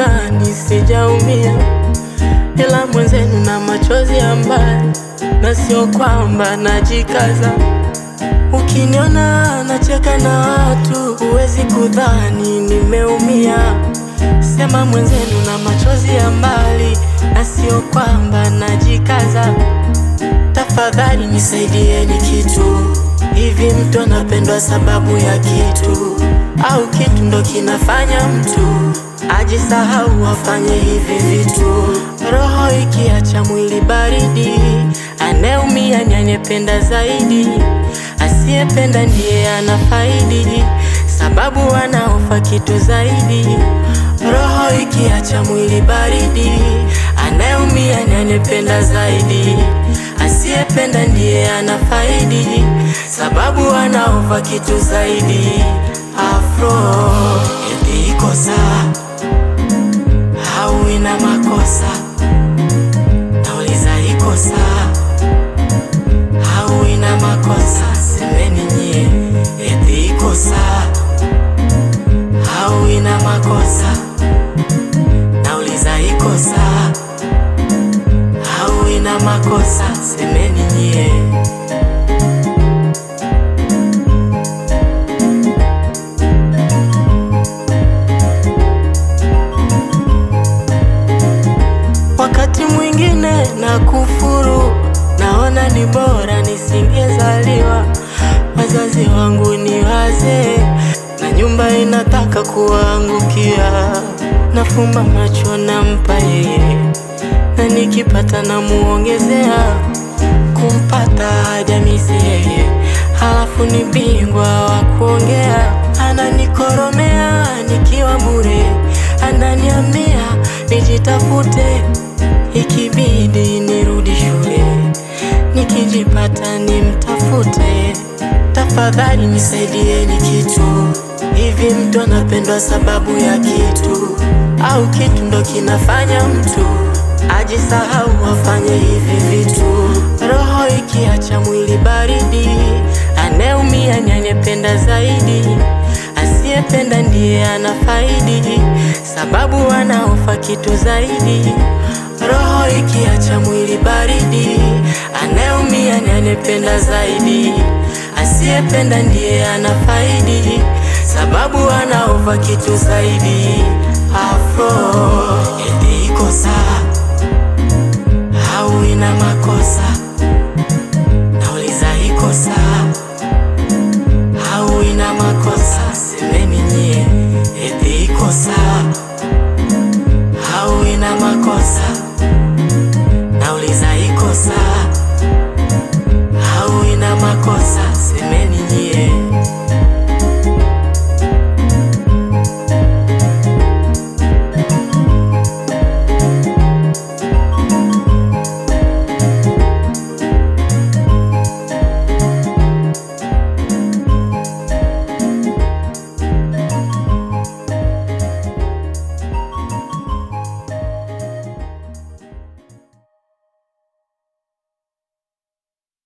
kudhani sijaumia, ila mwenzenu na machozi ya mbali, na sio kwamba najikaza. Ukiniona nacheka na watu, huwezi kudhani nimeumia. Sema mwenzenu na machozi ya mbali, na sio kwamba najikaza. Tafadhali nisaidieni kitu. Hivi mtu anapendwa sababu ya kitu, au kitu ndo kinafanya mtu ajisahau afanye hivi vitu? Roho ikiacha mwili baridi, anayeumia ni anayependa zaidi. Asiyependa ndiye anafaidi, sababu anaofa kitu zaidi. Roho ikiacha mwili baridi, anayeumia ni anayependa zaidi. Asiyependa ndiye anafaidi, sababu anaofa kitu zaidi. Afro eti iko sawa au ina makosa? Nauliza iko sawa au ina makosa? Semeni nyie, eti iko sawa au ina makosa? Nauliza iko sawa au ina makosa? Semeni nyie. Wakati mwingine na kufuru, naona ni bora nisingezaliwa. Wazazi wangu ni wazee na nyumba inataka kuangukia. Nafumba macho nampa yeye, na nikipata namuongezea. Kumpata hajamisi yeye, halafu ni bingwa wa kuongea. Ananikoromea nikiwa bure, ananiambia nijitafute, ikibidi nirudi shule, nikijipata nimtafute. Tafadhali nisaidieni kitu. Hivi mtu anapendwa sababu ya kitu, au kitu ndo kinafanya mtu ajisahau afanye hivi vitu? Roho ikiacha mwili baridi, anayeumia ni anayependa zaidi. Asiyependa ndiye anafaidi, sababu anaofa kitu zaidi. Roho ikiacha mwili baridi, anayeumia ni anayependa zaidi. Asiyependa ndiye anafaidi, sababu anaofa kitu zaidi. Afro eti iko sawa au ina makosa? Nauliza iko sawa au ina makosa? Semeni nyie, eti iko sawa au ina makosa? Nauliza iko sawa au ina makosa?